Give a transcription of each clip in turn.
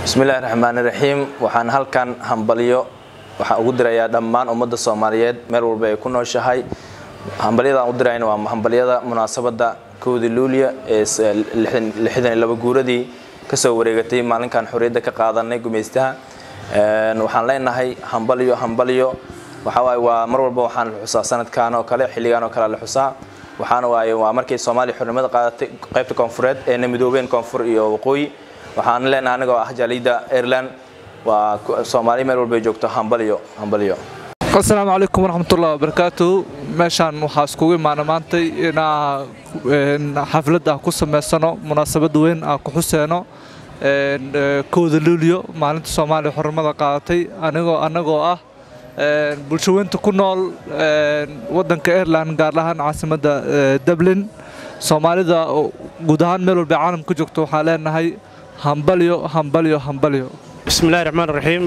bismillahi raxmaani raxiim waxaan halkan hambalyo waxaan ugu dirayaa dhammaan ummadda soomaaliyeed meel walba ay ku nooshahay hambalyadaan u dirayna waa hambalyada munaasabadda kowda luuliya ee lixdan iyo laba guuradii kasoo wareegatay maalinkan xorriyadda ka qaadanay gumaystaha waxaan leenahay hambalyo hambalyo waxawaaye waa mar walba waxaan la xusaa sanadkan oo kale xilligan oo kale la xusaa waxaana waaye waa markay soomaaliya xornimada qaadatay qaybta koonfureed eena midoobeen koonfur iyo waqooyi waxaan leenahay anigoo ah jaaliyadda ireland waa soomaaliya meel walba ay joogto hambalyo hambalyo asalaamu calaykum waraxmatullahi wabarakaatu meeshaan waxaa iskugu imaana maantay inaa xaflad ah ku samaysano munaasabad weyn ah ku xuseeno kowda luuliyo maalinta soomaaliya xornimada qaadatay anigoo annagoo ah bulshaweynta ku nool waddanka ireland gaar ahaan caasimadda dublin soomaalida guud ahaan meel walba caalam ka joogto waxaa leenahay hambalyo hambalyo hambalyo bismillahi raxmaan raxiim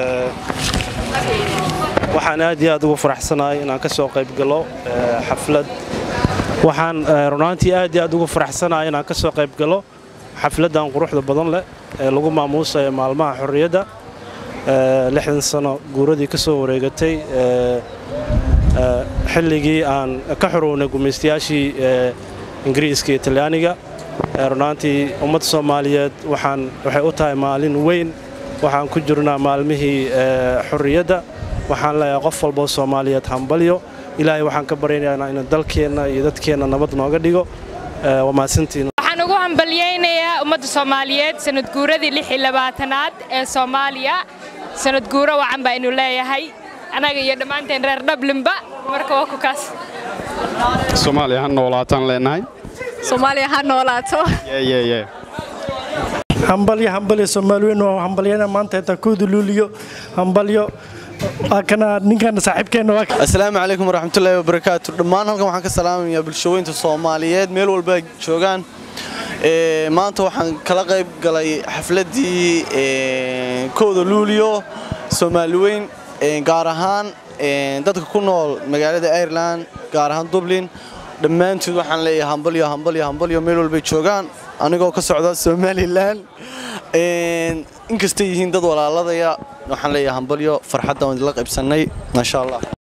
waxaan aad iyo aad ugu faraxsanahay inaan ka soo qayb galo xaflad waxaan runaantii aad iyo aad ugu faraxsanahay inaan ka soo qayb galo xafladdan quruxda badan leh ee lagu maamuusayo maalmaha xorriyadda lixdan sano guuradii ka soo wareegatay xilligii aan ka xorownay gumaystayaashii ingiriiska iyo talyaaniga runaantii ummadda soomaaliyeed waxaan waxay u tahay maalin weyn waxaan ku jirnaa maalmihii xorriyadda waxaan leeyahay qof walboo soomaaliyeed hambalyo ilaahay waxaan ka baryaynaa inuu dalkeenna iyo dadkeenna nabad nooga dhigo waa mahadsantiin waxaan ugu hambalyaynayaa ummadda soomaaliyeed sanad guuradii lix iyo labaatanaad ee soomaaliya sanad guuro wacan baa inu leeyahay annaga iyo dhammaanteen reer dhablinba marka waa ku kaas soomaaliya ha noolaataan leenahay soomaaliya ha noolaato hambalyo hambalyo soomaaliweyn waa hambalyana maanta intaa kooda luuliyo hambalyo kana ninkan saaxiibkeenna waa assalaamu calaykum waraxmatullaahi wabarakaatu dhammaan halkan waxaan ka salaamayaa bulshaweynta soomaaliyeed meel walba joogaan maanta waxaan kala qayb galay xafladdii kooda luuliyo soomaaliweyn gaar ahaan dadka ku nool magaalada ireland gaar ahaan dublin dhammaantood waxaan leeyahay hambalyo hambalyo hambalyo meel walbay joogaan anigoo ka socda somalilan inkastay yihiin dad walaaladaya waxaan leeyahay hambalyo farxadda waan idila qaybsannay maasha allah